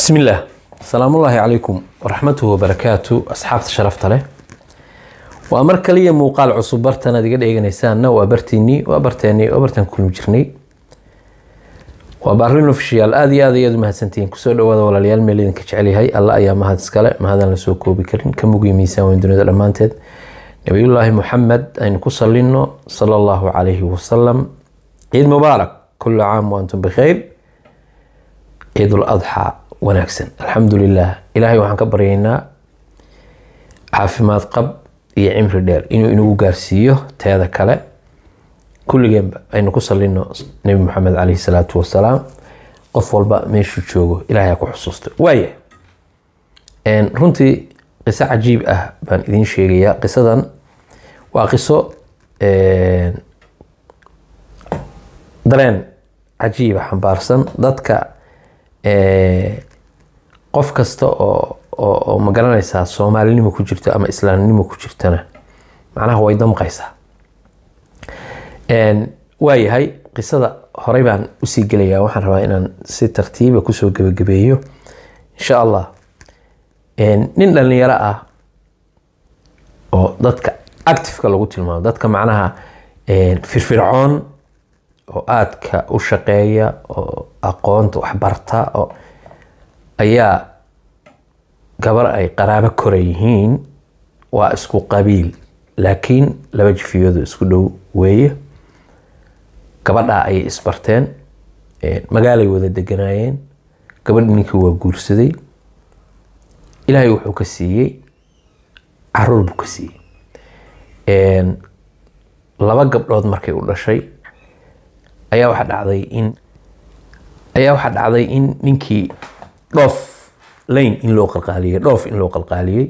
بسم الله السلام الله عليكم ورحمته وبركاته أصحاب شرفت له وأمر كلية موقال عصب برتنا دي قد إيجانيسان وبرتيني وبرتيني وبرتن كل مجرني وبارين اوفيشيال aad iyo aad ayaad umahadsantihiin kusoo dhawaada walaalayaal meel idinka jecelyahay alla ayaa mahad iskale mahadaan la soo koobi karin ka mugiyo miisaan weyn dunida dhammaanteed nabiyullaahi muxamed aynu ku salino sala allahu calayhi wasalam ciid mubaarak kullu caam wa antum bikhayr ciidul adxaa wanaagsan alxamdu lilah ilaahay waxaan ka baryaynaa caafimaad qab iyo cimri dheer inuu inagu gaarsiiyo teeda kale kulligeenba aynu ku salino nebi maxamed caleyhi salaatu wasalaam qof walba meeshuu joogo ilahay ha ku xusuusto waaya runtii qiso cajiib ah baan idiin sheegayaa qisadan waa qiso dareen cajiiba xambaarsan dadka qof kasta oo oo ma garanaysaa soomaalinimo ku jirto ama islaamnimo ku jirtana macnaha way damqaysaa waayahay qisada horey baan usii gelayaa waxaan rabaa inaan si tartiiba kusoo gebagabeeyo insha allah nin dhalinyaro ah oo dadka actifeka lagu tilmaamo dadka macnaha firfircoon oo aadka u shaqeeya oo aqoonta waxbarta oo ayaa gabar ay qaraabo kora yihiin waa isku qabiil laakiin laba jifiyoodu isku dhow weeye gabadhaa ayay isbarteen magaalay wada deganaayeen gabadh ninkii waa guursaday ilaahay wuxuu ka siiyey caruur buu ka siiyey laba gabdhood markay u dhashay ayaa waxaa dhacday in ayaa waxaa dhacday in ninkii dhoof layn in loo qalqaaliyey dhoof in loo qalqaaliyey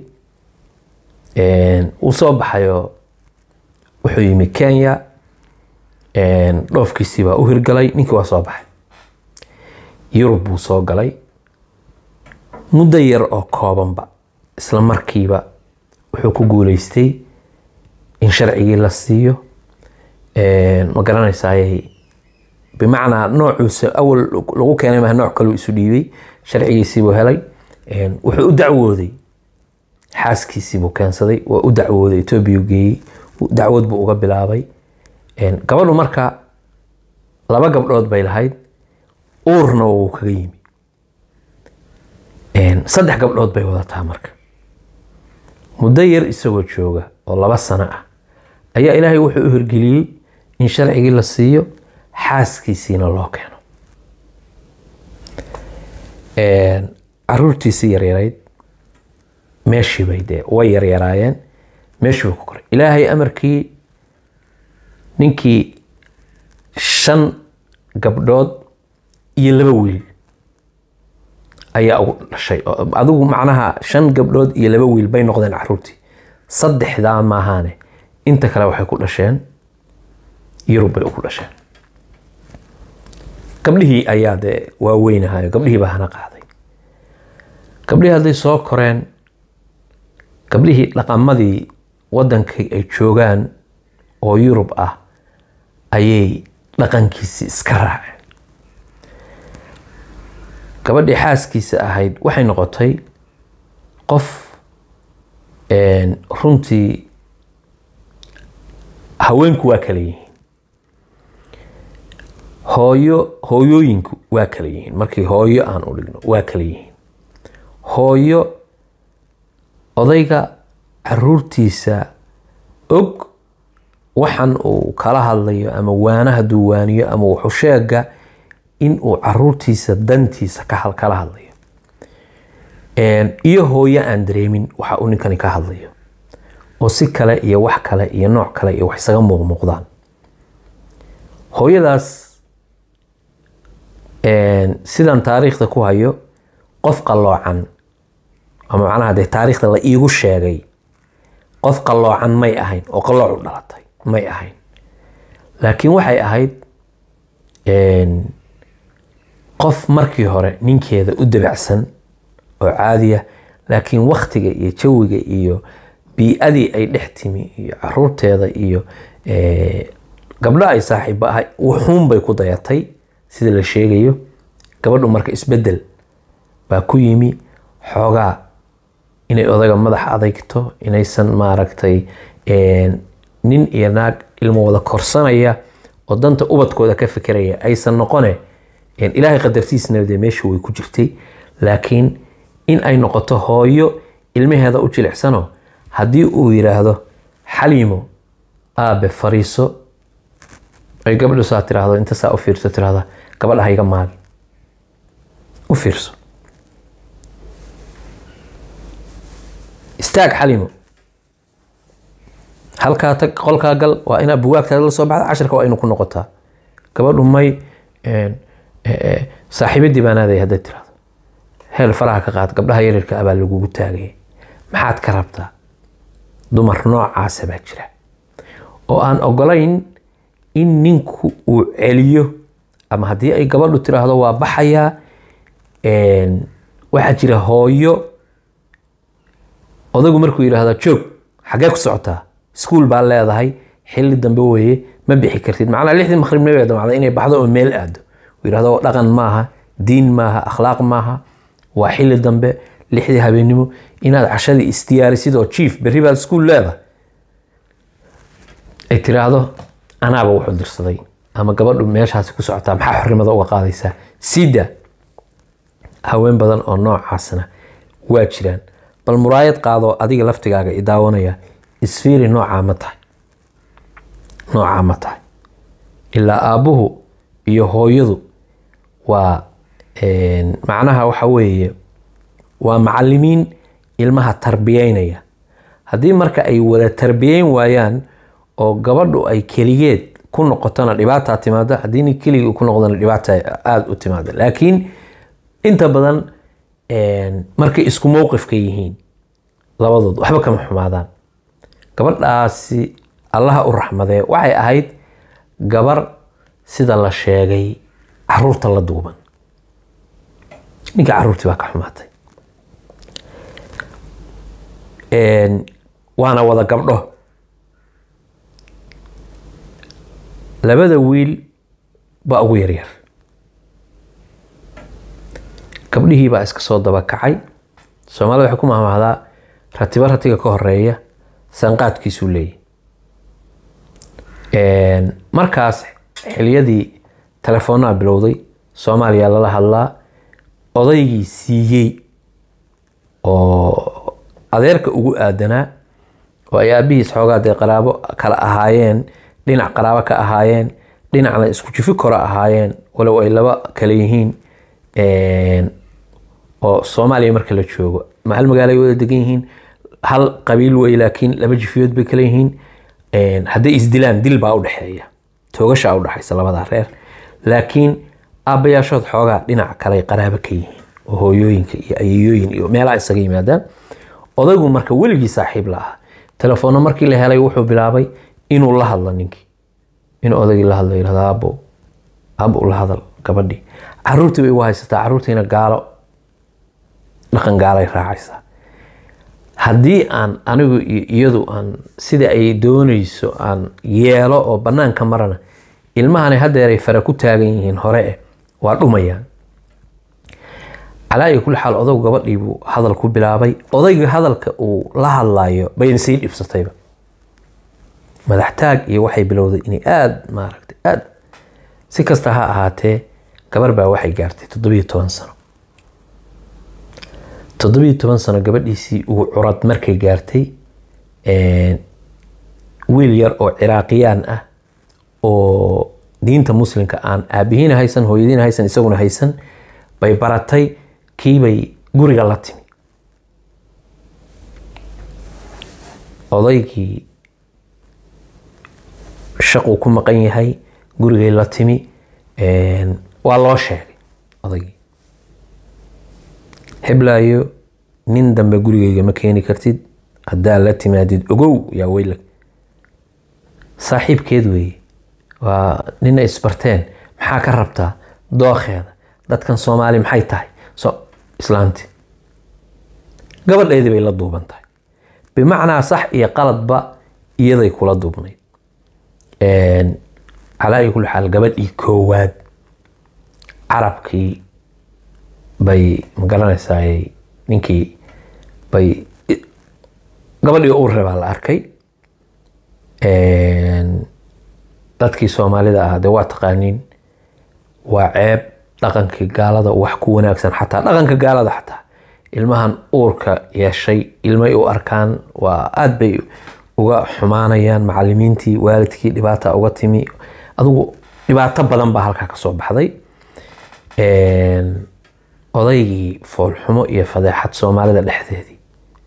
uu soo baxayo wuxuu yimi kenya dhoofkiisii baa u hirgalay ninkii waa soo baxay yurub buu soo galay muddo yar oo koobanba isla markiiba wuxuu ku guuleystay in sharcigii la siiyo ma garanaysaaye bimacnaa noocuusa awal lagu keenay maha nooc kaluu isu dhiibay sharcigiisiibuu helay wuxuu u dacwooday xaaskiisiibuu keensaday waa u dacwooday etoobiya geeyey dacwad buu uga bilaabay gabadhu marka laba gabdhood bay lahayd uurna wuu kaga yimi saddex gabdhood bay wadataa marka muddo yar isagoo jooga oo laba sano ah ayaa ilaahay wuxuu u hirgeliyey in sharcigii la siiyo xaaskiisiina loo keeno caruurtiisii yaryarayd meeshiibay dee way yaryaraayeen meeshii bay ku koray ilaahay amarkii ninkii shan gabdhood iyo laba wiil ayaa ugu dhashay adigu macnaha shan gabdhood iyo laba wiil bay noqdeen caruurtii saddexdaa maahaane inta kale waxay ku dhasheen yurub bay ugu dhasheen gabdhihii ayaa dee waaweynahayo gabdhihii baa hana qaaday gabdhihii hadday soo koreen gabdhihii dhaqamadii wadankii ay joogaan oo yurub ah ayay dhaqankiisii iska raaceen gabadhii xaaskiisa ahayd waxay noqotay qof runtii haweenku waa kala yihiin hooyo hooyooyinku waa kala yihiin markii hooyo aan u dhigno waa kala yihiin hooyo odayga caruurtiisa og waxan uu kala hadlayo ama waana hadduu waaniyo ama wuxuu sheega in uu caruurtiisa dantiisa kala hadlayo iyo hooyo aan dareemin waxa uu ninkani ka hadlayo oo si kale iyo wax kale iyo nooc kale iyo wax isaga muuqmuuqdaan hooyadaas sidan taariikhda ku hayo qof qalloocan ama macnaha dee taariikhda la iigu sheegay qof qalloocan may ahayn oo qallooc u dhalatay may ahayn laakiin waxay ahayd qof markii hore ninkeeda u dabacsan oo caadiya laakiin waktiga iyo jawiga iyo bii-adii ay dhex timi iyo caruurteeda iyo gabdho ay saaxiibo ahay wuxuun bay ku dayatay sida la sheegayo gabadhu marka isbedel baa ku yimi xoogaa inay odaga madax adeygto inaysan maaragtay nin iyo naag ilmo wada korsanaya oo danta ubadkooda ka fikiraya aysan noqone ilaahay qadartiisna dee meesha way ku jirtay laakiin in ay noqoto hooyo ilmaheeda u jilicsano haddii uu yiraahdo xaliimo aabe fariiso ay gabadhu saa tiraahdo inta saa u fiirso tiraahda gabadha hayga maagi u fiirso istaag xalimo halkaa tag qolkaa gal waa inaa buwaagtaada la soo baxda cashirka waa inu ku noqotaa gabadhu may saaxiibadii baan aaday hadday tiraahdo heel faraha ka qaad gabdhaha yaryarka abaa lagugu taagaya maxaad ka rabtaa dumar noocaasa baa jira oo aan ogolayn in ninku uu celiyo ama haddii ay gabadhu tiraahdo waa baxayaa waxaa jira hooyo odagu markuu yidhaahdo joog xaggee ku socotaa iskuul baa leedahay xilli dambe weeye ma bixi kartid macnaa lixdii maqribna bay damacday inay baxdo oo meel aado uu yidhahdo dhaqan maaha diin maaha akhlaaq maaha waa xilli dambe lixdii habeennimo inaad cashadii isdiyaarisid oo jief berri baad iskuul leedahay ay tiraahdo anaaba wuxuu dirsaday ama gabadhu meeshaasi ku socotaa maxaa xorimada uga qaadaysaa sida haween badan oo noocaasna waa jiraan bal muraayad qaadoo adiga laftigaaga i daawanaya isfiiri noocaa ma tahay noocaa ma tahay ilaa aabbuhu iyo hooyadu waa macnaha waxa weeye waa macalimiin ilmaha tarbiyeynaya haddii marka ay wada tarbiyeyn waayaan oo gabadhu ay keligeed ku noqotona dhibaataa timaada haddii nin keligii ku noqdona dhibaata aada u timaada laakiin inta badan markay isku mowqifka yihiin labadood waxba kama xumaadaan gabadhaasi allaha u raxmadee waxay ahayd gabar sida la sheegay caruurta la duuban ninka caruurtii baa ka xumaatay waana wada gabdho labada wiil baa ugu yaryar gabdhihii baa iska soo daba kacay soomaalida waxay ku mahmahdaa ratiba ratiga ka horeeya sanqaadkiisuu leeyahy markaas xiliyadii telefoonaa bilowday soomaaliya lala hadlaa odaygii siiyey oo adeerka ugu aadanaa oo ay aabihiis xoogaa dee qaraabo kala ahaayeen dhinac qaraabo ka ahaayeen dhinacna isku jifi kora ahaayeen walow ay laba kale yihiin oo soomaaliya marka la joogo mahal magaalo ay wada degan yihiin hal qabiil wey laakiin laba jifiyood bay kala yihiin hadday isdilaan dil baa udhexeeya toogashaa udhexaysa labadaa reer laakiin aabbayaashood xoogaa dhinac kale qaraabo ka yihiin oo hooyooyinka iyo ayayooyin iyo meelaha isaga yimaadaan odaygu marka weligii saaxiib la ahaa telefoonna markii la helay wuxuu bilaabay inuu la hadlo ninkii inuu odaygii la hadlo yirahdo aabo aabo la hadal gabadhii caruurtii bay u haysataa caruurtiina gaalo dhaqan gaalay raacaysaa haddii aan anigu iyo iyadu aan sida ay doonayso aan yeelo oo banaanka marana ilmahani hadeeray fara ku taagan yihiin hore eh waa dhumayaan calaa iyo kulli xaal odagu gabadhii buu hadal ku bilaabay odayga hadalka uu la hadlayo bayna sii dhibsatayba madaxtaag iyo waxay bilowday inay aada maaragtay aada si kasta ha ahaatee gabar baa waxay gaartay toddobiyo toban sano toddobiyo toban sano gabadhiisii ugu curad markay gaartay wiil yar oo ciraaqiyaan ah oo diinta muslimka aan aabihiina haysan hooyadiina haysan isaguna haysan bay baratay kiibay guriga la timi odaygii shaquu ku maqan yahay gurigay la timi waa loo sheegay odaygii heblaayo nin dambe gurigayga ma keeni kartid haddaa la timaadid ogow yaa weylag saaxiibkeed weeye waa nina isbarteen maxaa ka rabtaa dookheeda dadkan soomaali maxay tahay so islaanti gabadheedii bay la duuban tahay bimacnaa sax iyo qaladba iyaday kula duubnayd calaa iyo kulli xaal gabadhii koowaad carabkii bay magaranaysaa ninkii bay gabadhii uurre baa la arkay dadkii soomaalida ah dee waa taqaaniin waa ceeb dhaqankii gaalada wax ku wanaagsan xataa dhaqanka gaalada xataa ilmahan uurka yeeshay ilmay u arkaan waa aada bay uga xumaanayaan macalimiintii waalidkii dhibaata uga timi adugu dhibaato badan baa halkaa kasoo baxday odaygii foolxumo iyo fadeexad soomaalida dhexdeedii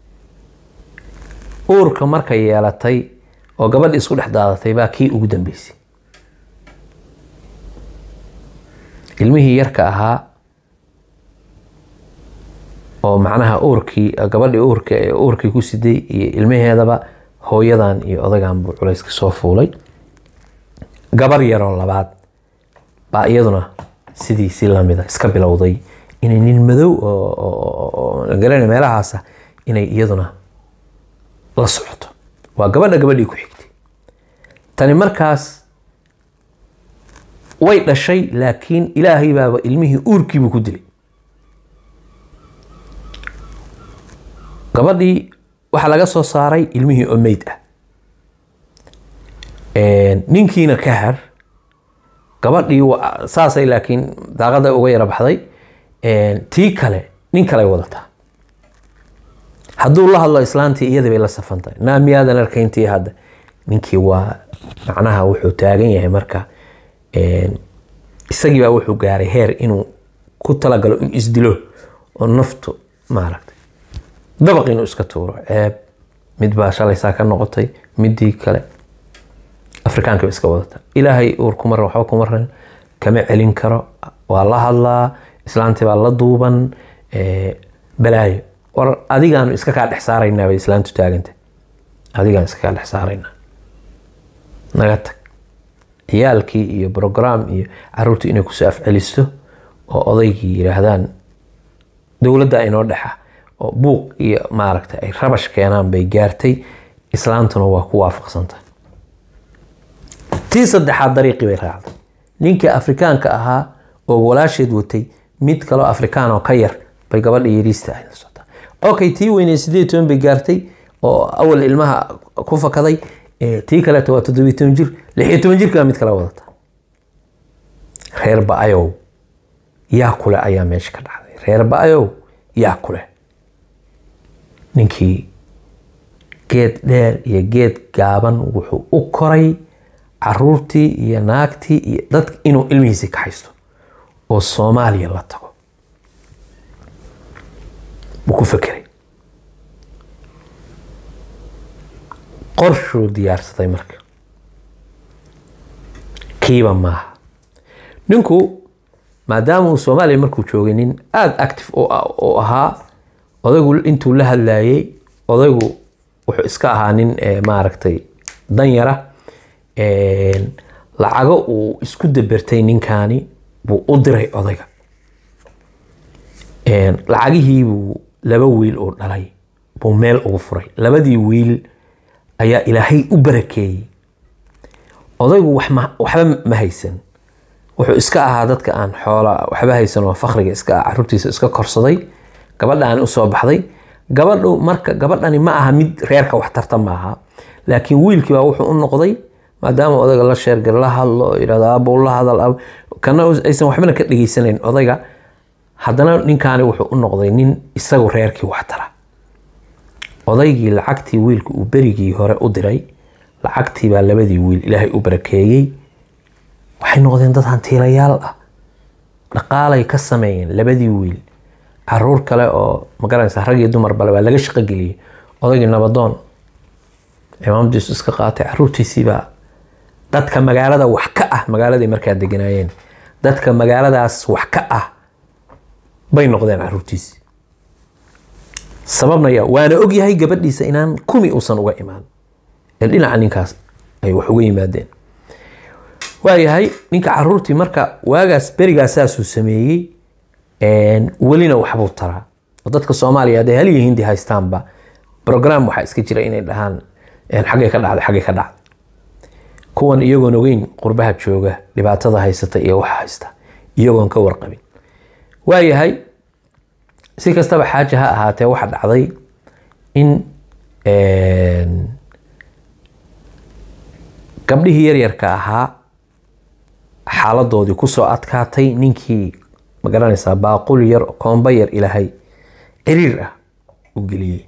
uurka markay yeelatay oo gabadhi isku dhex daadatay baa kii ugu dambeysay ilmihii yarka ahaa oo macnaha uurkii gabadhii uurka ee uurkii ku siday iyo ilmaheedaba hooyadan iyo odagan buu culayska soo fuulay gabar yaroo labaad baa iyaduna sidiisii lamida iska bilowday inay nin madow oogarana meelahaasa inay iyaduna la socoto waa gabadha gabadhii ku xigtay tani markaas way dhashay laakiin ilaahay baaba ilmihii uurkiibu ku dilay gabadhii waxaa laga soo saaray ilmihii oo meyd ah ninkiina ka har gabadhii saasay laakiin daaqada uga yara baxday tii kale nin kale ay wadataa hadduu la hadlo islaantii iyadii bay la safantahay naa miyaadan arkayntii hadda ninkii waa macnaha wuxuu taagan yahay marka isagii baa wuxuu gaaray heer inuu ku talagalo in isdilo oo naftu maaragtay dabaq inuu iska tuuro ceeb mid baa shalaysaa ka noqotay midii kale afrikaanka ba iska wadata ilaahay uur kuma ran waxba kuma ran kama celin karo waa la hadlaa islaantii baa la duuban balaayo war adigaanu iska kaa dhex saaraynaa bay islaantu taaganta adigaan iska kaa dhex saaraynaa naga tag ciyaalkii iyo brogram iyo caruurtii inay kusoo afcelisto oo odaygii yidhaahdaan dowladda inoo dhexa oo buuq iyo maaragta ay rabash keenaan bay gaartay islaantuna waa ku waafaqsantay tii saddexaad dariiqii bay raacday ninkii afrikaanka ahaa oo walaasheed watay mid kaloo afrikaan oo ka yar bay gabadha yariista ahayd la socotaa okay tii weynee sideed toban bay gaartay oo awal ilmaha ku fakaday tii kaleeto waa toddobiyo toban jir lixiyo toban jirkaa mid kale wadata reer ba-ayow yaa kule ayaa meesha ka dhacday reer ba-ayow yaa kule ninkii geed dheer iyo geed gaaban wuxuu u koray caruurtii iyo naagtii iyo dad inuu ilmihiisii ka haysto oo soomaaliya la tago buu ku fekeray qorshuu diyaarsaday marka kiiba maaha ninku maadaama uu soomaaliya markuu joogay nin aada active u ahaa odaygu intuu la hadlayay odaygu wuxuu iska ahaa nin maaragtay danyara lacago uu isku dabertay ninkaani buu u diray odayga lacagihiibuu laba wiil uu dhalay buu meel ugu furay labadii wiil ayaa ilaahay u barakeeyey odaygu waxba ma haysan wuxuu iska ahaa dadka aan xoola waxba haysan oo fakriga iska ah caruurtiisa iska korsaday gabadhaani usoo baxday gabadhu marka gabadhani ma aha mid reerka waxtarta maaha laakiin wiilkii baa wuxuu u noqday maadaama odayga la sheergar la hadlo yidhahdo aabbow la hadal kana aysan waxbana ka dhegeysanayn odayga haddana ninkaani wuxuu u noqday nin isagu reerkii waxtara odaygii lacagtii wiilka uu berigii hore u diray lacagtii baa labadii wiil ilaahay u barakeeyey waxay noqdeen dad hantiilayaal ah dhaqaalay ka sameeyeen labadii wiil caruur kale oo magaranaysa rag iyo dumar bale baa laga shaqogeliyey odaygii nabadoon cimaamadiisu iska qaatay caruurtiisiibaa dadka magaalada wax ka ah magaaladay markaa deganaayeen dadka magaaladaas wax ka ah bay noqdeen caruurtiisii sababnaya waana ogyahay gabadhiisa inaan kumi uusan uga imaan ee dhinaca ninkaas ay wax uga yimaadeen waayahay ninka caruurtii marka waagaas berigaas saasuu sameeyey welina waxbuu taraa oo dadka soomaaliya hadday hal iyo hindi haystaanba brogram waxaa iska jira inay dhahaan xaggay ka dhacday xaggay ka dhacday kuwan iyagoon ogeyn qurbaha jooga dhibaatada haysata iyo waxa haysta iyagoon ka warqabin waayahay si kastaba xaaja ha ahaatee waxa dhacday in gabdhihii yaryarka ahaa xaaladoodii kusoo adkaatay ninkii magaranaysaa baaqul yar koomba yar ilaahay ciriir ah u geliyey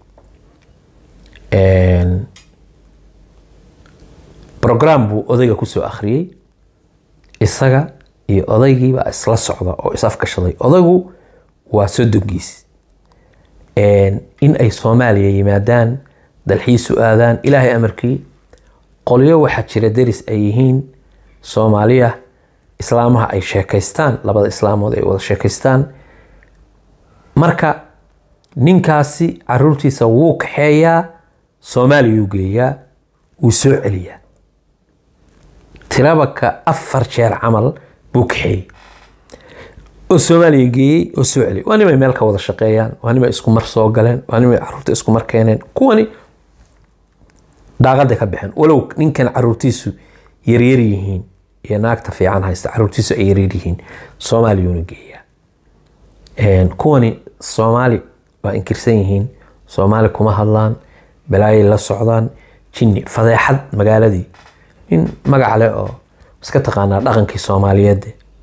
brogram buu odayga kusoo akhriyey isaga iyo odaygiibaa isla socda oo is afgashaday odaygu waa sodongiis in ay soomaaliya yimaadaan dalxiisu aadaan ilaahay amarkii qolyo waxaa jira deris ay yihiin soomaaliya islaamaha ay sheekaystaan labada islaamood ay wada sheekaystaan marka ninkaasi caruurtiisa wuu kaxeeyaa soomaaliyuu geeyaa wuu soo celiyaa tirabaka afar jeer camal buu kaxeeyey oo soomaaliya geeyey oo soo celiyay waa nimay meel ka wada shaqeeyaan waa nimay isku mar soo galeen waa nimay caruurta isku mar keeneen kuwani daaqada ka baxeen walow ninkan caruurtiisu yaryar yihiin iyo naagta fiican haysta caruurtiisu ay yaryar yihiin soomaaliyuuna geeyaa kuwani soomaali waa inkirsan yihiin soomaali kuma hadlaan balaayay la socdaan jinni fadeexad magaaladii in magac leh oo iska taqaanaa dhaqankii soomaaliyeed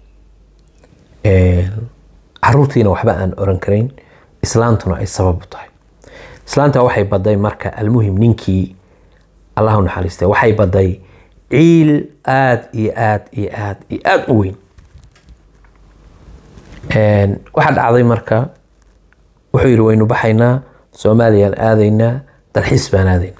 caruurtiina waxba aan oran karayn islaantuna ay sabab u tahay islaanta waxay baday marka almuhim ninkii allahu naxariiste waxay baday ciil aada iyo aad iyo aad iyo aada u weyn waxaa dhacday marka wuxuu yidhi waynu baxaynaa soomaaliyaan aadaynaa dalxiis baan aadaynaa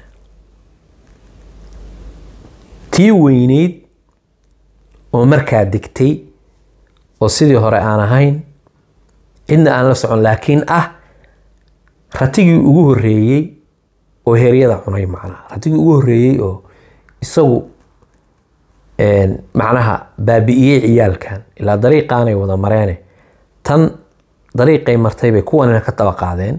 tii weyneyd oo markaa degtay oo sidii hore aan ahayn cidna aan la socon laakiin ah ratigii ugu horeeyey oo heryada cunay macnaha ratigii ugu horeeyey oo isagu macnaha baabi'iyey ciyaalkan ilaa dariiqaanay wada mareene tan dariiqay martay bay kuwanina ka daba qaadeen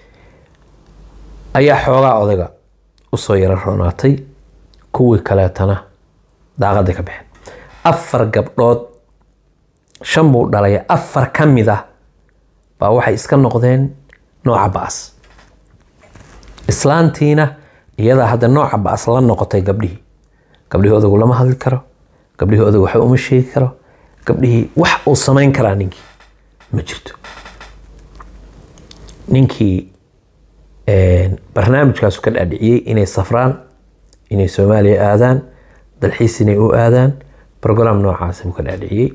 ayaa xoogaa odayga usoo yaro roonaatay kuwii kaleetana daaqaday ka baxeen afar gabdhood shan buu dhalay afar ka mid ah baa waxay iska noqdeen nooca ba'as islaantiina iyadaa hadda nooca ba'as la noqotay gabdhihii gabdhihii odagu lama hadli karo gabdhihii odagu waxba uma sheegi karo gabdhihii wax uu samayn karaa ninkii ma jirto ninkii barnaamijkaasu ka dhaadhiciyey inay safraan inay soomaaliya aadaan dalxiis inay u aadaan brogram noocaasi buu ka dhaadhiciyey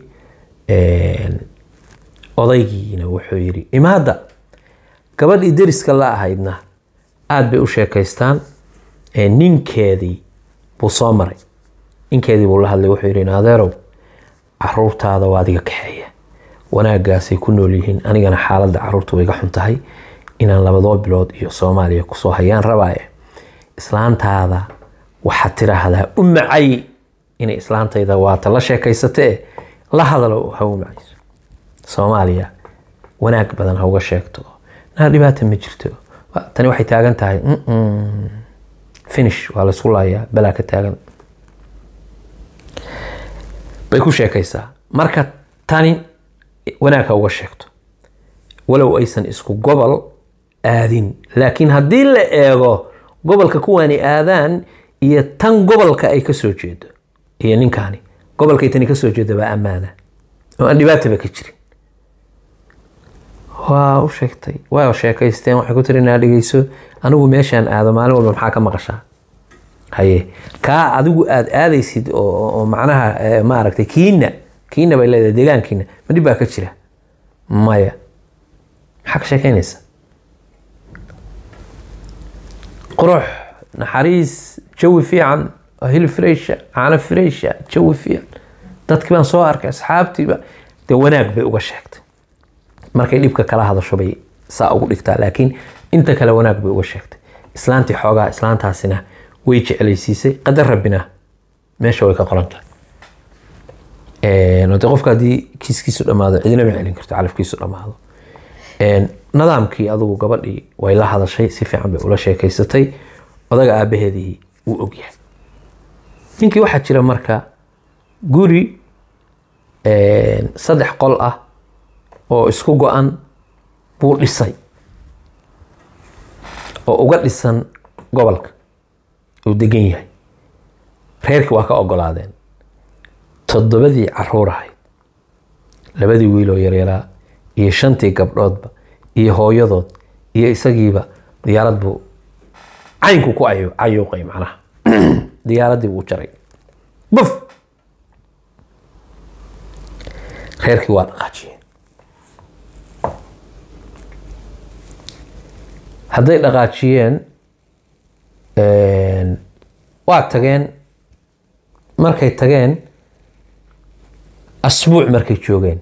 odaygiina wuxuu yidhi imaada gabadhii deriska la ahaydna aada bay u sheekaystaan ninkeedii buu soo maray ninkeedii buu la hadlay wuxuu yidhi naadeerow caruurtaada waa adiga kaxeeya wanaagaasay ku nool yihiin anigana xaaladda caruurta way ga xun tahay inaan labadoo bilood iyo soomaaliya kusoo hayaan rabaaye islaantaada waxaad tiraahdaa u macay inay islaantayda waata la sheekaysatee la hadalo ha u macayso soomaaliya wanaag badan ha uga sheegto naa dhibaata ma jirto tani waxay taagan tahay finish waa laysku laayaa balaa ka taagan bay ku sheekaysaa marka tani wanaag ha uga sheegto walow aysan isku gobol aadin laakiin haddii la eego gobolka kuwaani aadaan iyo tan gobolka ay kasoo jeedo iyo ninkaani gobolkay tani kasoo jeedo baa ammaana oo aan dhibaataba ka jirin waa u sheegtay waa sheekaysteen waxay ku tiri inaa dhegeyso anigu meeshaan aado maalin walba maxaa ka maqashaa haye kaa adigu aada aadaysid oo macnaha maaragtay kiina kiina bay leedahay deegaankiina ma dhib baa ka jira maya maxaa ka sheekeynaysa qurux naxariis jawi fiican hilib freysha caano freysha jawi fiican dadkii baan soo arkay asxaabtiiba dee wanaag bay uga sheegtay markay dhibka kala hadasho bay saa ugu dhigtaa laakiin inta kale wanaag bay uga sheegtay islaantii xoogaa islaantaasina way jeclaysiisay qadar rabbina meesha way ka qoran tahay de qofka haddii kiiskiisu dhammaado cidina ma celin karto calafkiisu dhammaado nidaamkii adugu gabadhii way la hadashay si fiican bay ula sheekaysatay odaga aabaheedii wuu ogyahay ninkii waxaa jira marka guri saddex qol ah oo isku go-an buu dhisay oo uga dhisan gobolka uu degan yahay reerkii waa ka ogolaadeen toddobadii caruur ahayd labadii wiiloo yaryaraa iyo shantii gabdhoodba iyo hooyadood iyo isagiiba diyaarad buu caynku ku ayu- cayuuqay macnaha diyaaraddii buu jaray buf reerkii waa dhaqaajiyeen hadday dhaqaajiyeen waa tageen markay tageen asbuuc markay joogeen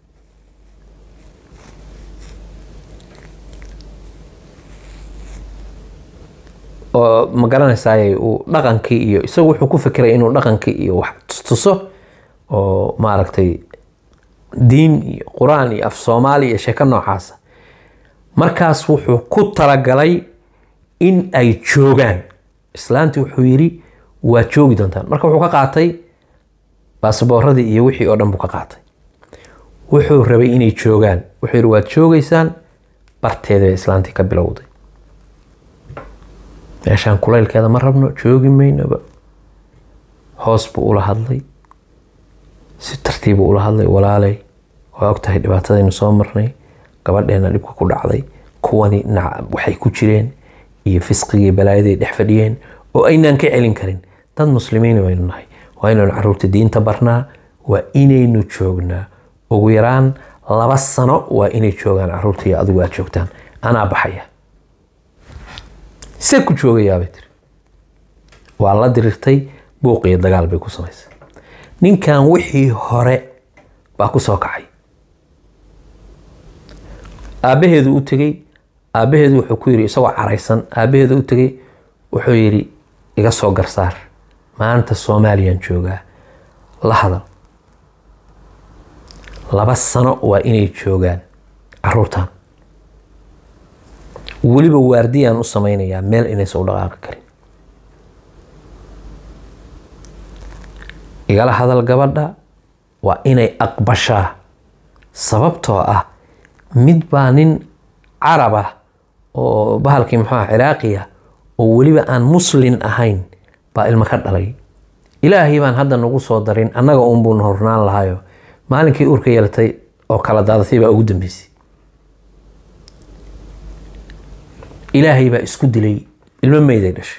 oo ma garanaysaay uu dhaqankii iyo isagu wuxuu ku fikiray inuu dhaqankii iyo wax tustuso oo maaragtay diin iyo qur-aan iyo af soomaali iyo sheeko noocaasa markaas wuxuu ku talagalay in ay joogaan islaantii wuxuu yidhi waa joogi doontaan marka wuxuu ka qaatay baasabooradii iyo wixii oo dhan buu ka qaatay wuxuu rabay inay joogaan wuxuu yidhi waad joogaysaan barteeda bay islaantii ka bilowday meeshaan kulaylkeeda ma rabno joogi maynaba hoos buu ula hadlay si tartiibuu ula hadlay walaalay waa ogtahay dhibaatadaynu soo marnay gabadheena dhibka ku dhacday kuwani dhinaca waxay ku jireen iyo fisqigii balaayaday dhex fadhiyeen oo aynaan ka celin karin dad muslimiin baynu nahay waa inaynu caruurta diinta barnaa waa inaynu joognaa ugu yaraan laba sano waa inay joogaan caruurta iyo adigu aad joogtaan anaa baxaya see ku joogayaabay tiri waa la dirirtay buuq iyo dagaal bay ku samaysay ninkan wixii hore baa ku soo kacay aabbaheedu u tegey aabbaheedu wuxuu ku yidhi isagoo caraysan aabbaheedu u tegey wuxuu yidhi iga soo garsaar maanta soomaaliyaan joogaa la hadal laba sano waa inay joogaan caruurtan weliba waardiyaan u samaynayaa meel inaysan u dhaqaaqi karin igala hadal gabadha waa inay aqbashaa sababtoo ah mid baa nin carab ah oo bahalkii muxuu ah ciraaqiya oo weliba aan muslin ahayn baa ilmo ka dhalay ilaahay baan hadda nagu soo darin annaga uunbuu na hornaan lahayo maalinkii urka yeelatay oo kala daadatay baa ugu dambeysay ilaahay baa isku dilay ilmo meyday dhashay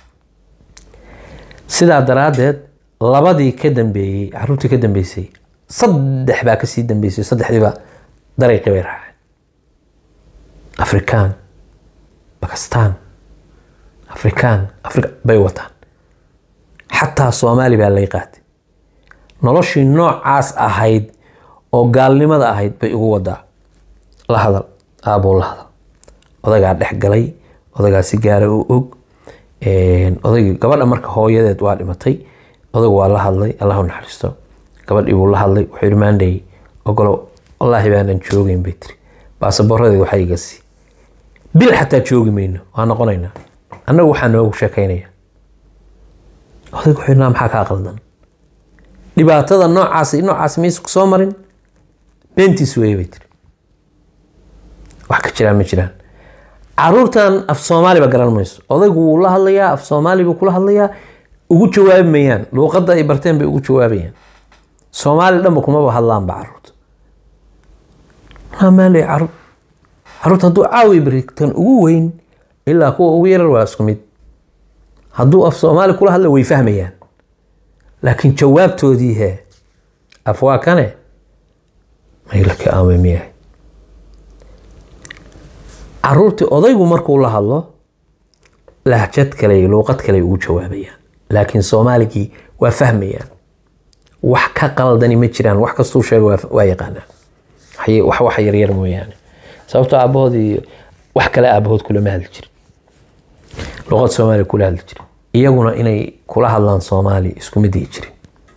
sidaa daraaddeed labadii ka dambeeyey caruurtii ka dambeysay saddex baa kasii dambeysay saddexdiiba dariiqii bay raaceen afrikaan bakistaan afrikaan afrika bay wataan xataa soomaali baa lay qaatay noloshii noocaas ahayd oo gaalnimada ahayd bay ugu wadaa la hadal aabuu la hadal odagaa dhex galay odagaa si gaara u og odaygii gabadha marka hooyadeed waa dhimatay odaygu waa la hadlay allahu naxariisto gabadhii buu la hadlay wuxuu yidhi maandhay ogolo wallaahi baanan joogeyn bay tiri baasaboorradeed waxaa iga sii bil xataa joogi mayno waa noqonaynaa annagu waxaa noogu sheekaynaya odaygu wuxuu yidhi "Naa maxaa kaa qaldan dhibaatada noocaas iyo noocaas maysa ku soo marin beentiis weeye bay tiri wax ka jiraan ma jiraan caruurtan af soomaaliba garan mayso odaygu wuu la hadlayaa af soomaali buu kula hadlayaa ugu jawaabi mayaan luuqadda ay barteen bay ugu jawaabayaan soomaali dhanba kumaba hadlaanba caruurta maamaaley caruur caruurta hadduu caawi baritan ugu weyn ilaa kuwa ugu yarar waa isku mid hadduu af soomaali kula hadla way fahmayaan laakiin jawaabtoodii hee af waa kane maylaka aamay miyahay caruurtii odaygu markuu la hadlo lahjad kale iyo luuqad kale ugu jawaabayaan laakiin soomaaligii waa fahmayaan wax ka qaldani ma jiraan wax kastuu sheego waa- waa yaqaanaan Waxay- wax wax yaryar mooyaane sababtoo aabahood iyo wax kale aabahood kulama hadli jirin luuqad soomaaliya kula hadli jirin iyaguna inay kula hadlaan soomaali isku mid ay jirin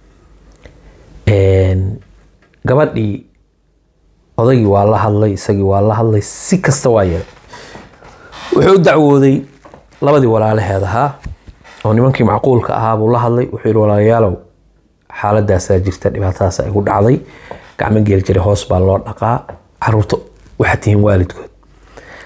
gabadhii odaygii waa la hadlay isagii waa la hadlay si kasta waa yeelay wuxuu u dacwooday labadii walaalaheed ahaa oo nimankii macquulka ahaa buu la hadlay wuxuu yihi walaalayaalow xaaladaasaa jirta dhibaatadaasa igu dhacday gacmo geel jira hoos baa loo dhaqaa caruurta waxaa tihiin waalidkood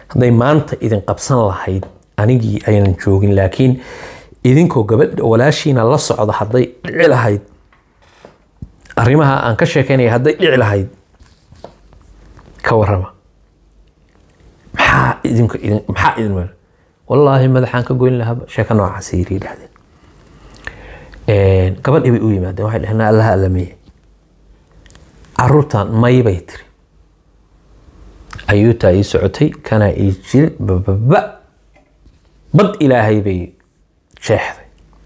hadday maanta idin qabsan lahayd anigii aynan joogin laakiin idinkoo gabadha walaashiina la socda hadday dhici lahayd arrimaha aan ka sheekeynaya hadday dhici lahayd ka warrama maxaa idinka idin maxaa idin meel wallaahi madaxaan ka goyn lahaa sheeko noocaas yiri yidhahdeen gabadhii bay u yimaadeen waxay dhaheen allaha allamiye caruurtan may bay tiri ayuutaa ii socotay kanaa ii jiri bababa bad ilaahay bay jeexday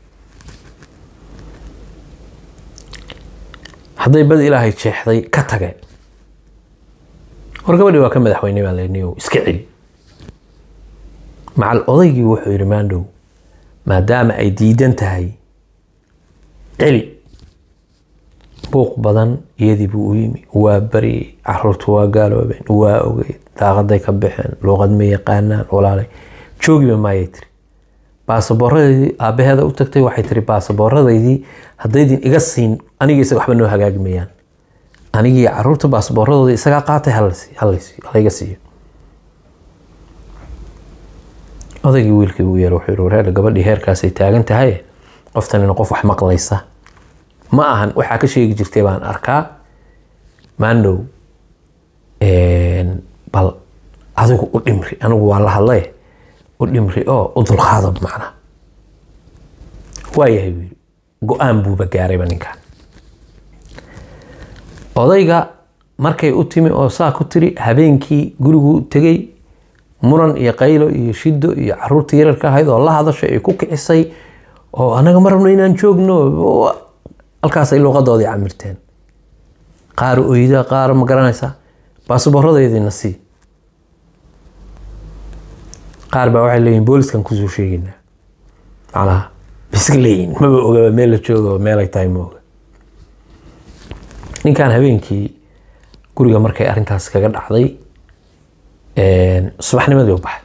hadday bad ilaahay jeexday ka tageen war gabadhii waa ka madaxweyne baa leniyo iska celi macal odaygii wuxuu yidhi maandhow maadaama ay diidan tahay celi buuq badan iyadii buu u yimi waa baryay caruurtu waa gaaloobeen waa ogey daaqaday ka baxeen luuqad ma yaqaanaan walaalay joogiba maayay tiri baasabooradaydii aabaheeda u tagtay waxay tiri baasabooradaydii haddaydin iga siin aniga isaga waxba noo hagaagi mayaan anigii caruurta baasaboorradooda isagaa qaatay halayga siiyo odaygii wiilkii u yeer wuxuu yihi wareer gabadhii heerkaasay taagan tahay qoftanina qof wax maqlaysa ma ahan waxaa ka sheegi jirtay baan arkaa maandhow bal adigu u dhimri anigu waa la hadlay u dhimri oo u dulqaadab macna waayahay buu yidhi go-aan buuba gaarayba ninkan odayga markay u timi oo saa ku tiri habeenkii gurigu tegey muran iyo qaylo iyo shido iyo caruurta yararka ahayd oo la hadashay ay ku kicisay oo anaga ma rabno inaan joogno halkaasay luuqadoodii camirteen qaar oyda qaar ma garanaysa baasabooradeediina sii qaar baa waxay leeyihin booliskan kusoo sheegaynaa macnaha biska leeyihin maba ogaba meel la jooga meelay tahay ma oga ninkan habeenkii guriga markay arrintaas kaga dhacday subaxnimadii u baxay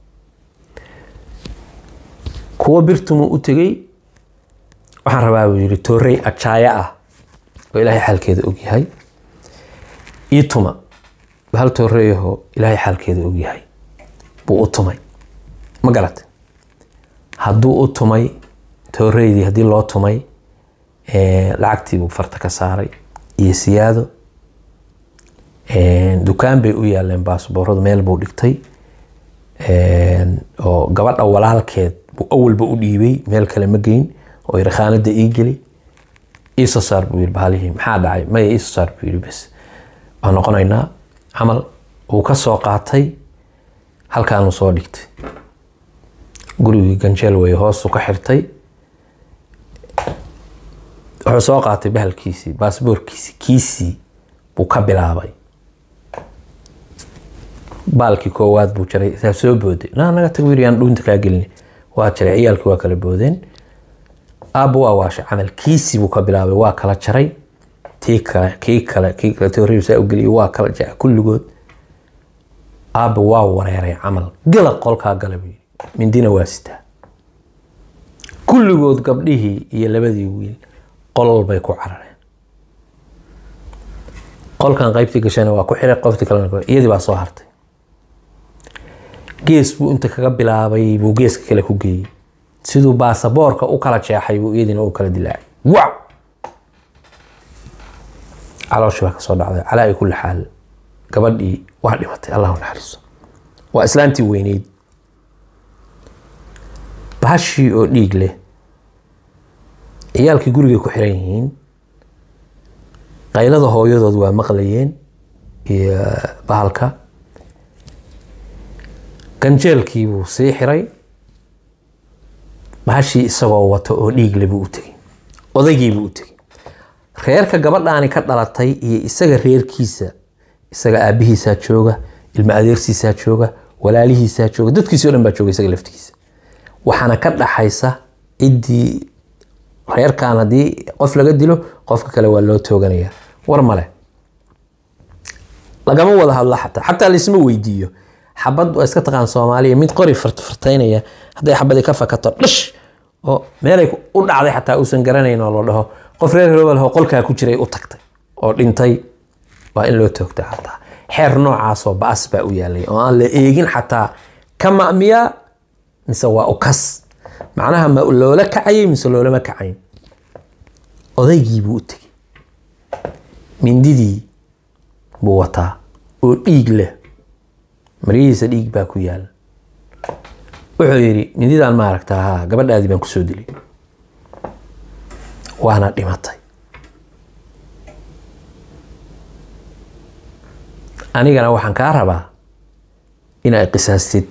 kuwa birtumuu u tegey waxaan rabaa buu yidhi toorey ajaaya ah oo ilaahay xaalkeeda ogyahay ii tuma hal tooreeyahoo ilaahay xaalkeeda ogyahay buu u tumay ma garatay hadduu u tumay tooreydii haddii loo tumay lacagtii buu farta ka saaray iyo siyaado dukaan bay u yaaleen baasbooradu meel buu dhigtay oo gabadha walaalkeed buu awalba u dhiibay meel kale ma geyn oo yiri khaanada ii geli iisoo saar buu yiri bahalihii maxaa dhacay maya iisoo saar buu yiri bes waa noqonaynaa camal uu ka soo qaatay halkaanuu soo dhigtay gurigii ganjeel wey hoosuu ka xirtay wuxuu soo qaatay bahalkiisii baasboorkiisii kiisii buu ka bilaabay baalkii koowaad buu jaray saa soo booday na naga tag wiiri aan dhuunta kaa gelin waa jaray ciyaalkii waa kala boodeen aabba waa waashay camal kiisii buu ka bilaabay waa kala jaray tii kale kii kale kii kale tooriib saa u geliyay waa kala jaray kulligood aabba waa wareeray camal gala qolkaa gala buu yidhi mindina waa sitaa kulligood gabdhihii iyo labadii wiil qolol bay ku carareen qolkan qaybtii gashana waa ku xiray qoftii kalena iyadii baa soo hartay gees buu inta kaga bilaabay buu geeska kale ku geeyey siduu baasaboorka u kala jeexay buu iyadiina u kala dilaacay waw calooshii baa kasoo dhacday calaa ay kulli xaal gabadhii waa dhimatay allahu naxariiso waa islaantii weyneyd bahashii oo dhiig leh ciyaalkii gurigay ku xiran yihiin qaylada hooyadood waa maqlayeen iyo bahalka ganjeelkii buu sii xiray bahashii isagoo wato oo dhiigle buu u tegey odaygiibuu u tegey reerka gabadhaani ka dhalatay iyo isaga reerkiisa isaga aabihiisaa jooga ilma adeersiisaa jooga walaalihiisaa jooga dadkiisi o dhan baa jooga isaga laftigiisa waxaana ka dhaxaysa ciddii reerkan haddii qof laga dilo qofka kale waa loo tooganaya war male lagama wada hadlo xataa xataa laisma weydiiyo xabad waa iska taqaan soomaaliya mid qori fartaynaya hadday xabadii ka fakato dhish oo meelay u dhacday xataa uusan garanayn oo la dhaho qof reer hebel oo qolkaa ku jiray u tagtay oo dhintay waa in loo toogta xataa xeer noocaasoo ba-as baa u yaalay oo aan la eegin xataa ka ma'miyaa mise waa ukas macnaha ma loola kacayay mise loolama kacayn odaygii buu u tegey mindidii buu wataa oo dhiig leh maryihiisa dhiig baa ku yaala wuxuu yidhi mindidaan ma aragtaa haa gabadhaadii baan kusoo dilay waana dhimatay anigana waxaan kaa rabaa in ay qisaastid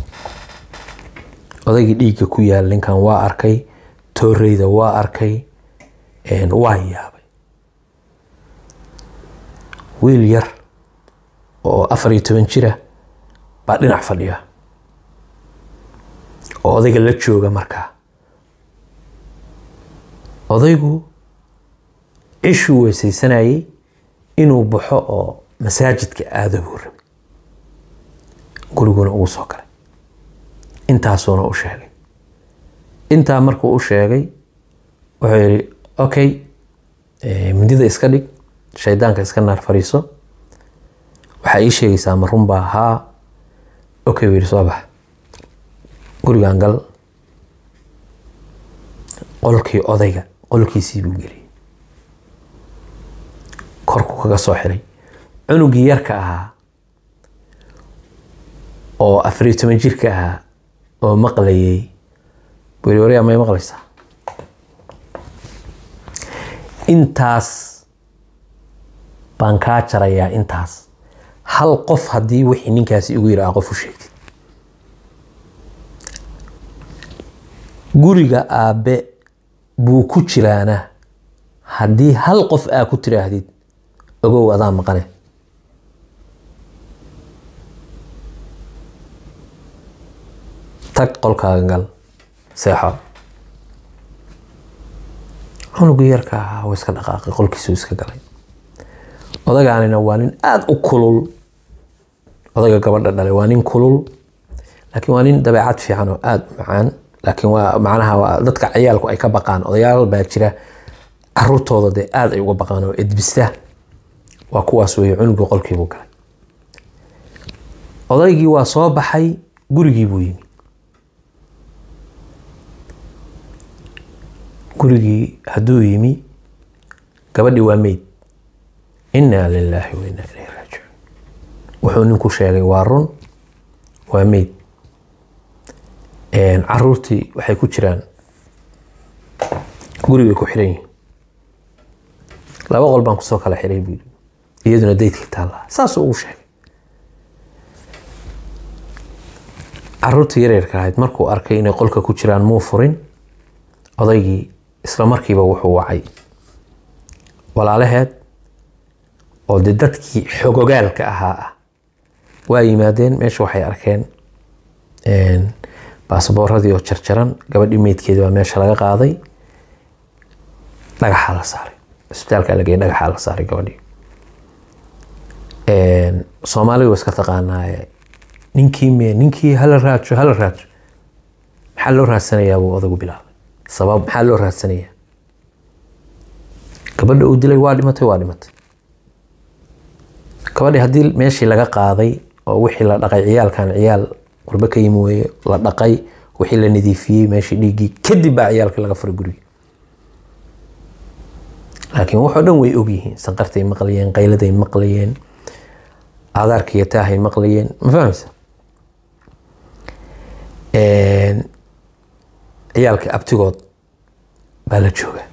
odaygii dhiigga ku yaal ninkan waa arkay tooreyda waa arkay waa yaabay wiil yar oo afar iyo toban jira baa dhinac fadhiya oo odayga la jooga markaa odaygu cishuu weysaysanayay inuu baxo oo masaajidka aado buu rabay guriguna ugu soo galay intaasuuna u sheegay intaa markuu u sheegay wuxuu yidhi okay mindida iska dhig shaydaanka iska naar fariiso waxaa ii sheegaysaa ma runbaa haa okay buu yidhi soo bax gurigan gal qolkii odayga qolkiisii buu geliyay korku kaga soo xiray cunugii yarka ahaa oo afariyo toban jirka ahaa oo maqlayay buu yidhi waryaa may maqlaysaa intaas baan kaa jarayaa intaas hal qof haddii wixii ninkaasi igu yidhi aa qof u sheegtid guriga aabbe buu ku jiraana haddii hal qof aa ku tiraahdid ogow adaa maqane tag qolkaaga gal seexo cunugii yarka ahaa wuu iska dhaqaaqay qolkiisuu iska galay odagaanina waa nin aada u kulul odaga gabadha dhalay waa nin kulul laakiin waa nin dabeecad fiican oo aada u macaan laakiin waa macnaha waa dadka ciyaalku ay ka baqaan odayaal baa jira caruurtooda dee aada ay uga baqaan oo edbista waa kuwaas weeye cunugii qolkiibuu galay odaygii waa soo baxay gurigii buu yimi gurigii hadduu yimi gabadhii waa meyd innaa lilaahi wa innaa ilayhi raajicuun wuxuu ninku sheegay waa run waa meyd caruurtii waxay ku jiraan gurigay ku xiran yihiin laba qol baan kusoo kala xiray buu yidhi iyaduna daydkii taallaa saasuu ugu sheegay caruurtii yareerka ahayd markuu arkay inay qolka ku jiraan muu furin odaygii isla markiiba wuxuu wacay walaalaheed oo de dadkii xogogaalka ahaa ah waa yimaadeen meesha waxay arkeen baasabooradii oo jarjaran gabadhii meydkeedi baa meesha laga qaaday dhagaxaa la saaray isbitaalka lagey dhagaxaa la saaray gabadhii soomaalidu waa iska taqaanaaye ninkii me ninkii hala raajo hala raajo maxaa loo raadsanayaa buu odagu bilaabay sabab maxaa loo raadsanayaa gabadha uu dilay waa dhimatay waa dhimatay gabadhii haddii meeshii laga qaaday oo wixii la dhaqay ciyaalkan ciyaal qurbe ka yimi weeye la dhaqay wixii la nadiifiyey meeshii dhiiggii kadib baa ciyaalkii laga furay gurigii laakiin waxoo dhan way ogyihiin sanqartay maqlayeen qayladay maqlayeen aadaarka iyo taahay maqlayeen ma fahmaysa ciyaalkii abtigood baa la jooga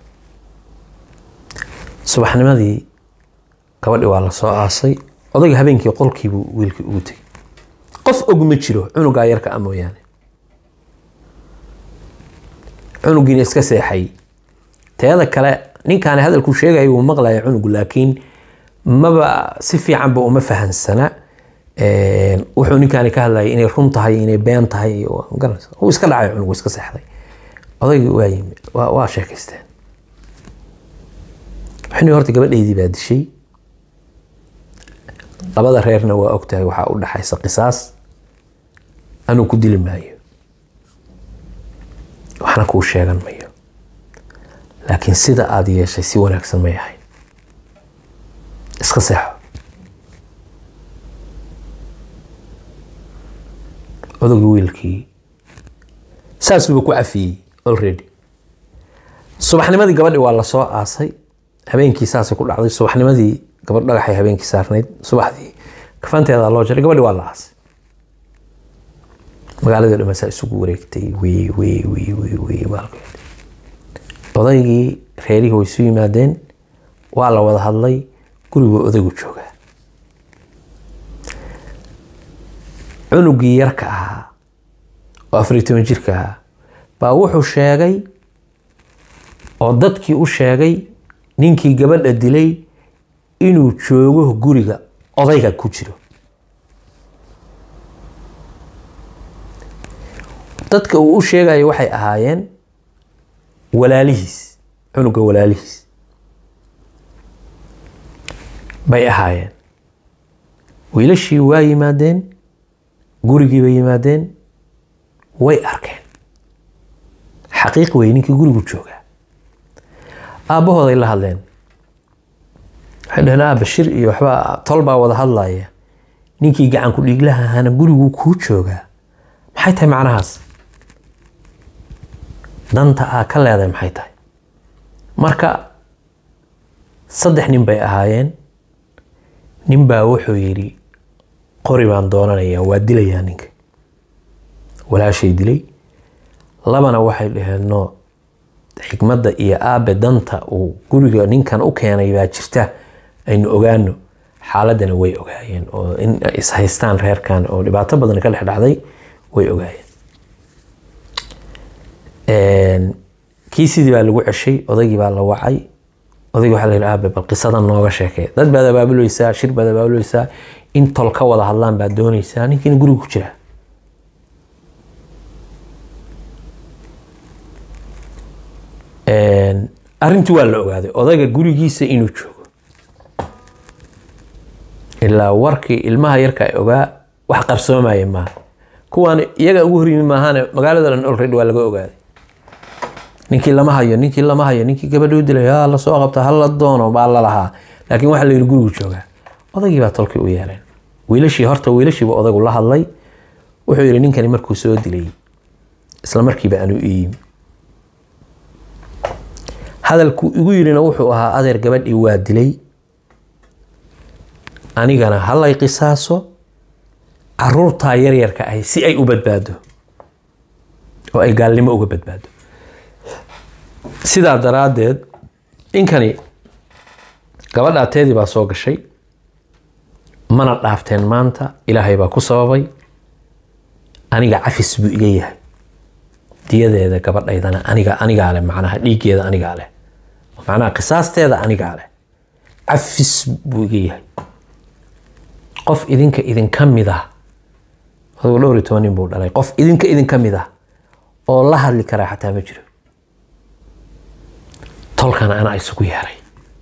subaxnimadii gabadhi waa la soo aasay odayga habeenkii qolkiibuu wiilkii ugu tegay qof og ma jiro cunugaa yarka a mooyaane cunugiina iska seexay teeda kale ninkaani hadalkuu sheegaya wuu maqlaya cunugu laakiin maba si fiicanba uma fahansana wuxuu ninkaani ka hadlayay inay run tahay inay been tahay magaranaysa uu iska dhacay cunugu iska seexday odaygii waa yimi waa sheekaysteen waxni horta gabadheydii baa dishay labada reerna waa ogtahay waxaa u dhaxaysa qisaas anuu ku dili maayo waxna kuu sheegan mayo laakiin sida aada yeeshay si wanaagsan may ahayn iska seexo odagii wiilkii saasuuba ku cafiyey already subaxnimadii gabadhi waa lasoo aasay habeenkii saasay ku dhacday subaxnimadii gabadh dhagaxay habeenkii saarnayd subaxdii kafanteeda loo jaray gabadhi waa la aasay magaaladii dhan saa isugu wareegtay wey wey wey wey wey maalkeed odaygii reerihii way isu yimaadeen waa la wada hadlay guriguu odaygu joogaa cunugii yarka ahaa oo afariyo toban jirka ahaa baa wuxuu sheegay oo dadkii u sheegay ninkii gabadha dilay inuu joogo guriga odayga ku jiro dadka uu u sheegayo waxay ahaayeen walaalihiis cunuga walaalihiis bay ahaayeen wiilashii waa yimaadeen gurigii bay yimaadeen way arkeen xaqiiq wey ninkii gurigu joogaa aabbahooday la hadleen waxay dhaheen aabba shir iyo waxbaa tol baa wada hadlaya ninkii gacanku dhiiglaha ahaana guriguu kuu joogaa maxay tahay macnahaas danta aa ka leedahay maxay tahay marka saddex nin bay ahaayeen nin baa wuxuu yidhi qori baan doonanayaa waa dilayaa ninka walaashay dilay labana waxay dhaheen no xikmadda iyo aabe danta uu guriga ninkan u keenay baa jirta aynu ogaano xaaladana way ogaayeen oo in ay ishaystaan reerkan oo dhibaato badan ka dhex dhacday way ogaayeen kii sidii baa lagu ceshay odaygii baa la wacay odaygii waxaa la yidhi aabe bal qisadan nooga sheekay dad baad abaabuleysaa shir baad abaabuleysaa in tol ka wada hadlaan baad dooneysaa ninkiina guriga ku jira arrintii waa la ogaaday odayga gurigiisa inuu joogo ilaa warkii ilmaha yarka ay ogaa wax qarsoomaya maaha kuwaan iyaga ugu horyimi maahane magaalada dhan olready waa laga ogaaday ninkii lama hayo ninkii lama hayo ninkii gabadhuu dilay ha lasoo qabta hala doono baa lalahaa laakiin waxaa la yidhi gurigu joogaa odaygii baa tolkii u yeeleen wiilashii horta wiilashiiba odaygu la hadlay wuxuu yidhi ninkani markuu soo dilay isla markiiba anu ii yimi hadalkuu igu yidhina wuxuu ahaa adeer gabadhii waa dilay anigana halay qisaaso caruurtaa yaryarka ahi si ay u badbaado oo ay gaalnimo uga badbaado sidaa daraaddeed ninkani gabadhaa teedii baa soo gashay mana dhaafteen maanta ilaahay baa ku sababay aniga cafis buu iga yahay diyadeeda gabadhaydana aniga anigaa leh macnaha dhiiggeeda anigaa leh macnaha qisaasteeda anigaa leh cafis buu iga yahay qof idinka idinka mid ah adugu dhowr iyo toban nin buu dhalay qof idinka idinka mid ah oo la hadli karaa xataa ma jiro tolkana anaa isugu yeeray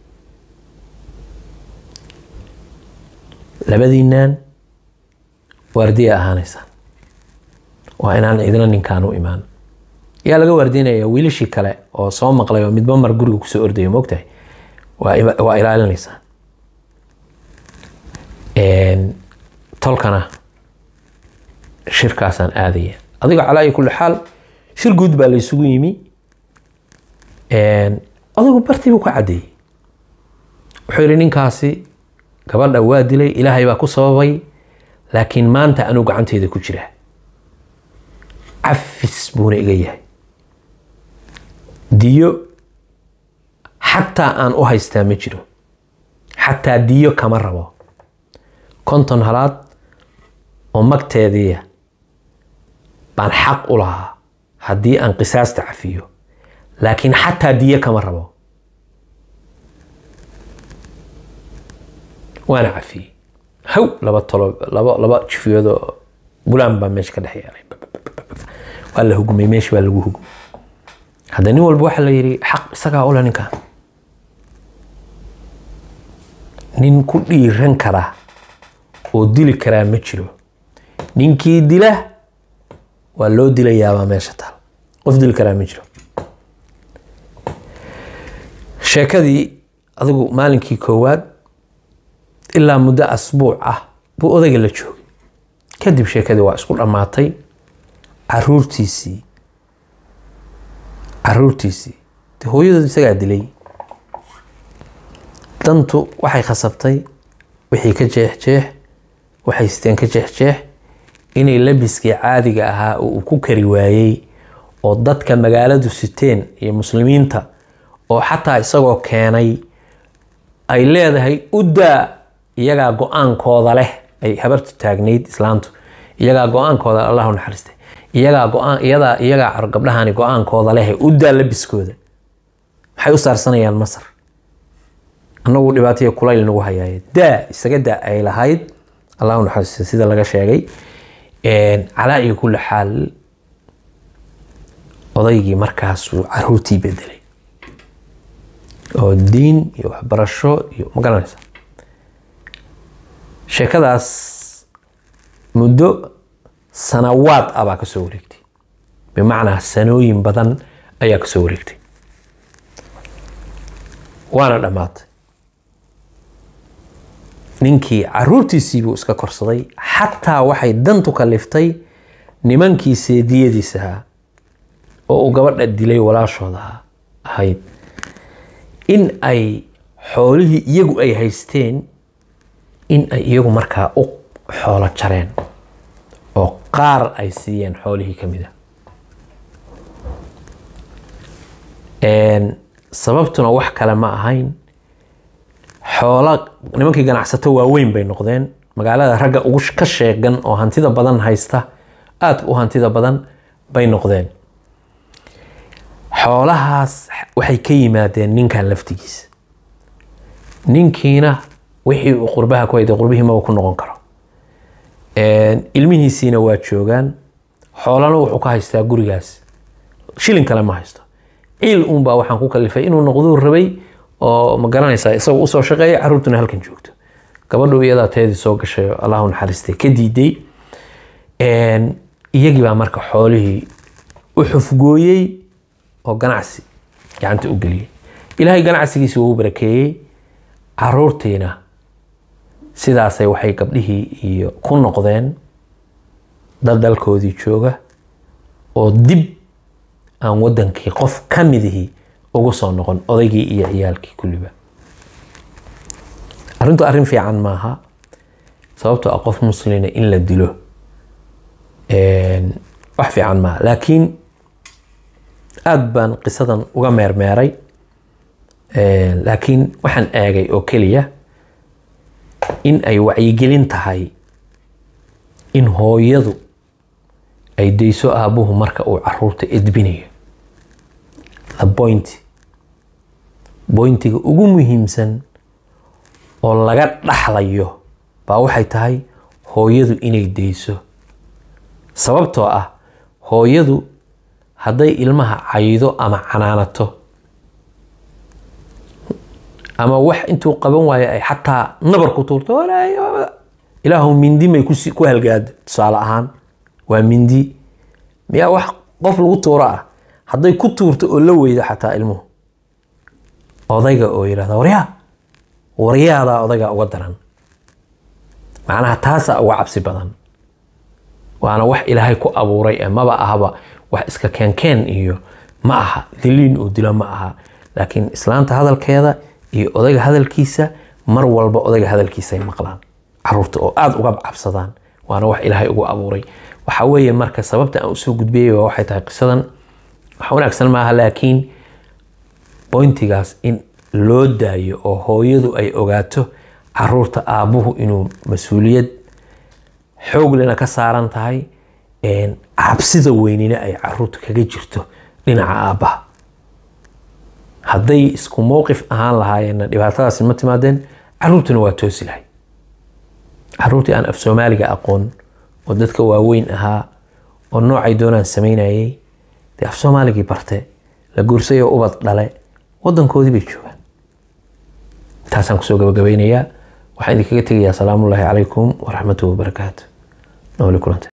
labadiinaan waardiya ahaanaysaan waa inaan idina ninkaan u imaan yaa laga waardiinaya wiilashii kale oo soo maqlay oo midba mar guriga kusoo ordayo mogtahay waa ilaalinaysaan tolkana shirkaasaan aadaya adiga calaa iyo kulli xaal shir guud baa laysugu yimi adigu bartii buu ka caddeeyey wuxuu yidhi ninkaasi gabadha waa dilay ilaahay baa ku sababay laakiin maanta anuu gacanteeda ku jira cafis buuna iga yahay diyo xataa aan u haystaa ma jiro xataa diyo kama rabo konton halaad oo magteediia baan xaq u lahaa haddii aan qisaasta cafiyo laakiin xataa diyo kama rabo waana cafiyey haw laba tolo laba laba jifiyoodoo bulaan baa meesha ka dhex yeelay waa la hugmay meesha baa lagu hugmay hadda nin walba waxaa la yidhi xaq isagaa ule ninkan nin ku dhiiran kara oo dili karaa ma jiro ninkii dila waa loo dilayaabaa meesha taal qof dili karaa ma jiro sheekadii adigu maalinkii koowaad ilaa muddo asbuuc ah buu odayga la joogay kadib sheekadii waa isku dhammaatay caruurtiisii caruurtiisii de hooyadood isagaa dilay dantu waxay khasabtay wixii ka jeexjeex waxay siteen ka jeexjeex inay labiskii caadiga ahaa oo uu ku kari waayey oo dadka magaaladu siteen iyo muslimiinta oo xataa isagoo keenay ay leedahay udaa iyagaa go-aankooda leh ay habartu taagnayd islaantu iyagaa go-aankooda allahu naxariistay iyagaa go-aan iyadaa iyagaa gabdhahani go-aankooda leh udaa labiskooda maxay u saarsanayaan masar annagu dhibaataya kulayl nagu hayaaye daa isaga daa ay lahayd allahu naxariistay sida laga sheegay calaa iyo kulli xaal odaygii markaasuu caruurtii bedelay oo diin iyo waxbarasho iyo ma garanaysa sheekadaas muddo sanawaad ah baa kasoo wareegtay bimacnaa sanooyin badan ayaa kasoo wareegtay waana dhammaatay ninkii caruurtiisii buu iska korsaday xataa waxay dantu kaliftay nimankii seediyadiisahaa oo uu gabadha dilay walaashooda ahayd in ay xoolihii iyagu ay haysteen in ay iyagu markaa u xoolo jareen oo qaar ay siiyeen xoolihii ka mid a sababtuna wax kale ma ahayn xoolo nimankii ganacsato waaweyn bay noqdeen magaalada ragga ugu ka sheegan oo hantida badan haysta aada u hantida badan bay noqdeen xoolahaas waxay ka yimaadeen ninkan laftigiisa ninkiina wixii uu qurbaha ku hayday qurbihii maba ku noqon karo ilmihiisiina waa joogaan xoolana wuxuu ka haystaa gurigaas shilin kale ma haysto ciil uunbaa waxaan ku kalifay inuu noqduu rabay oo ma garanaysaa isagoo usoo shaqeeya caruurtuna halkan joogto gabadhu iyadaa teedii soo gashay allahu naxariistay ka diiday iyagii baa marka xoolihii u xufgooyey oo ganacsi gacanta u geliyey ilaahay ganacsigiisi wuu barakeeyey caruurtiina sidaasay waxay gabdhihii iyo ku noqdeen dad dalkoodii jooga oo dib aan wadankii qof ka midihii ugu soo noqon odaygii iyo ciyaalkii kulliba arrintu arrin fiican maaha sababtoo ah qof muslina in la dilo wax fiican maaha laakiin aada baan qisadan uga meermeeray laakiin waxaan eegay oo keliya in ay wacyigelin tahay in hooyadu ay dayso aabuhu marka uu caruurta edbinayo the point boyntiga ugu muhiimsan oo laga dhaxlayo baa waxay tahay hooyadu inay dayso sababtoo ah hooyadu hadday ilmaha caydo ama canaanato ama wax intuu qaban waayo ay xataa nabar ku tuurto ilaahu mindi may ku halgaado tusaale ahaan waa mindi miyaa wax qof lagu tuuro ah hadday ku tuurto oo la weydo xataa ilmuhu odayga oo yidhahda waryaa waryaadaa odaygaa uga daran macnaha taasaa uga cabsi badan waana wax ilaahay ku abuuray ee maba ahaba wax iska keenkeen iyo ma aha diliin uu dilo ma aha laakiin islaanta hadalkeeda iyo odayga hadalkiisa mar walba odayga hadalkiisaay maqlaan caruurta oo aada uga cabsadaan waana wax ilaahay ugu abuuray waxa weeye marka sababta aan usoo gudbiyay waa waxay tahay qisadan wax wanaagsan maaha laakiin boyntigaas in loo daayo oo hooyadu ay ogaato caruurta aabbuhu inuu mas-uuliyad xooglena ka saaran tahay cabsida weynina ay caruurta kaga jirto dhinaca aabbaha hadday isku mowqif ahaan lahaayeenna dhibaatadaasi ma timaadeen caruurtuna waa toosi lahay caruurtii aan af soomaaliga aqoon oo dadka waaweyn ahaa oo noocay doonaan samaynayay dee af soomaaligii barte la guursay oo ubad dhale wadankoodii bay joogaan intaasaan kusoo gabagabeynayaa waxaan idinkaga tegayaa asalaamullaahi calaykum waraxmatuhi wabarakaatu nooli kulante